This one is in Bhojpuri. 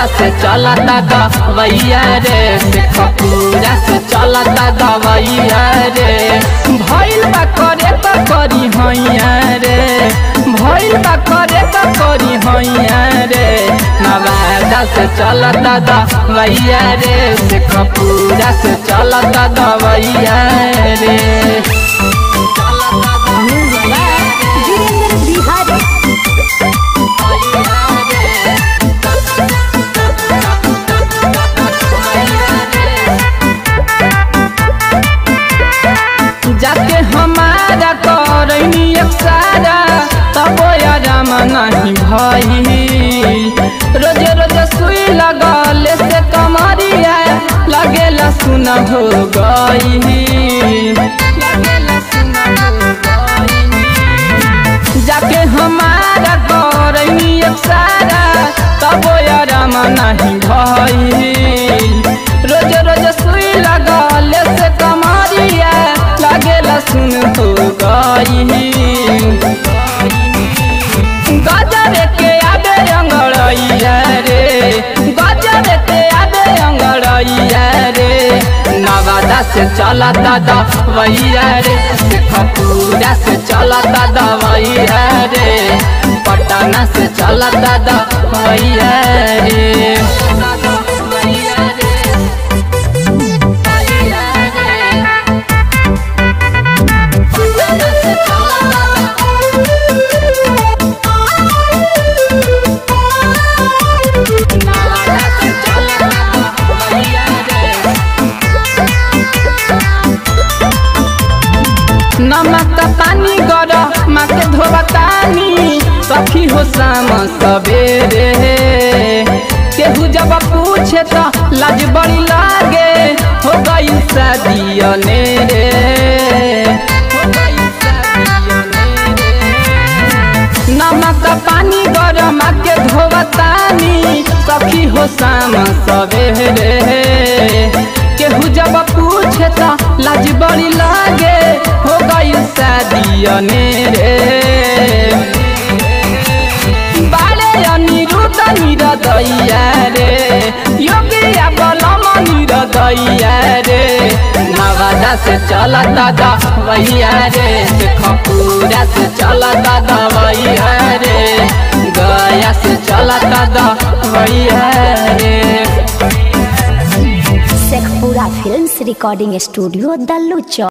से चलता दवैया रे शेखपुरा से चलता दवैया रे भइल बा करे त करी हैया रे भइल बा करे त करी हैया रे नवादा से चलता दवैया रे शेखपुरा से चलता दवैया रे वीरेंद्र बिहारी जाके हमारा करनी एक सारा तब आराम नहीं भई रोज रोज सुई लगले से कमरिया लगेला सुन हो गई लगेला सुन हो गई जाके हमारा करनी एक सारा तब आराम नहीं भई रोज रोज सुई लगले से कमरिया लगेला सुन हो गई गजर के आगे अंगड़ैया रे गजर के आगे अंगड़ैया रे नवादा से चलता दवैया रे शेखपुरा से चलता दवैया रे पटना से चलता दवैया रे नमक पानी गर माके धोबतानी सखी हो शाम सवेरे केहू जब पूछे तो लाज बड़ी लागे हो गई शादी अनेरे हो गई शादी अनेरे। नमक पानी गरम के धोवतानी सखी हो शाम सवेरे केहू जब पूछे तो लाज बड़ी लागे हो गई शादी अनेरे बाले अनिरुद्ध निरदैया रे योगिया बलम निरदैया रे नवादा से चलता दवैया रे शेखपुरा से चलता दवैया रे गया से चलता दवैया रे Sheikhpura films recording studio Dallu चौक